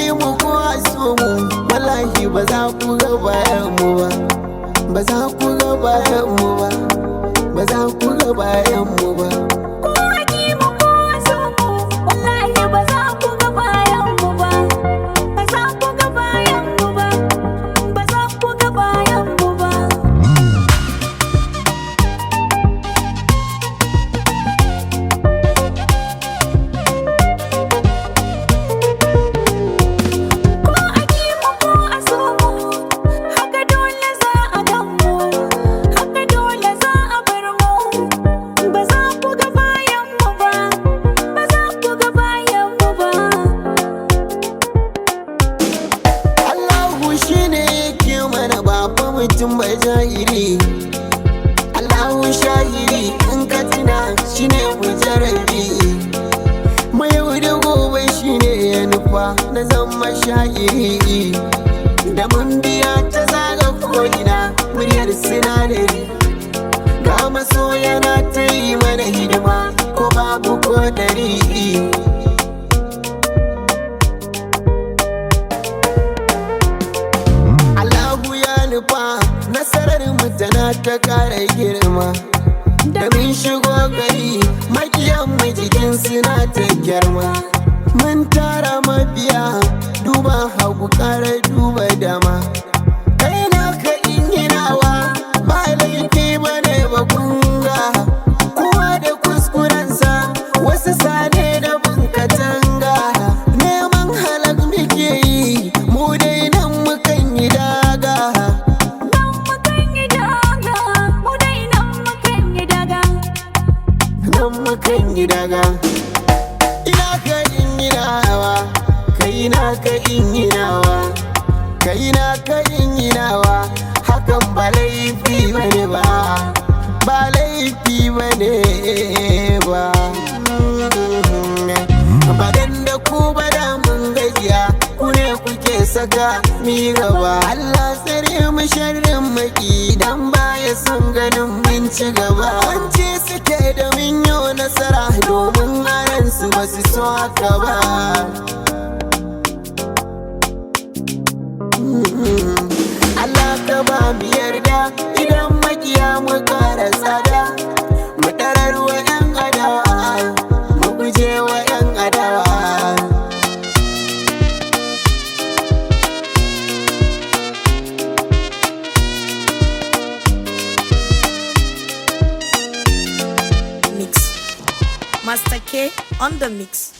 mu ko a so mu wallahi ba za ku ga bayan mu ba ba za ku ga bayan mu ba ba za ku ga bayan mu ba Ko a ki mu ko a so mu, wallahi ba za ku ga bayan mu ba. Ba za ku ga bayan mu ba. Ba za ku ga bayan mu ba. Ko a ki mu ko a so mu, haka dole za a gan mu, haka dole za a bar mu. Ba za ku ga bayan mu ba, ba za ku ga bayan mu ba. Allahu shine yake mana ba fa mutum ba jahili Allahu shahiri in ka tuna shine mujarabi mai yau da gobe shine ya nufa na zama shahiri da mun biya ta zaga ko'ina muryar sinadari ga maso yana ta yi mana hidima ko babu ko dari Allahu ya nufa nasarar mu tana ta kara girma da mun shigo gari makiyan mu jikin suna ta girma mun tara mabiya duba hagu kara duba dama kai na ka inginawa ba laifi ba ne ba kunga kowa da kuskurensa wasu sane da bunkatanga neman halak muke yi mu dai nan mukan yi daga Nan mukan yi daga, mu dai nan mukan yi daga. nan mukan yi daga ina ka inginawa kai na ka inginawa kai na ka inginawa hakan ba laifi bane ba ba laifi bane ba badan da ku bada mun gajiya ku ne kuke saka mi gaba Allah tsare mu sharrin maki dan baya son ganin mun ci gaba wance suke da mun yi nasara domin aran su ba su so haka ba Allah ka ba mu yarda idan makiya mu kara tsada mu tarar wa 'yan adawa mu guje wa 'yan adawa Mix. Master K on the mix.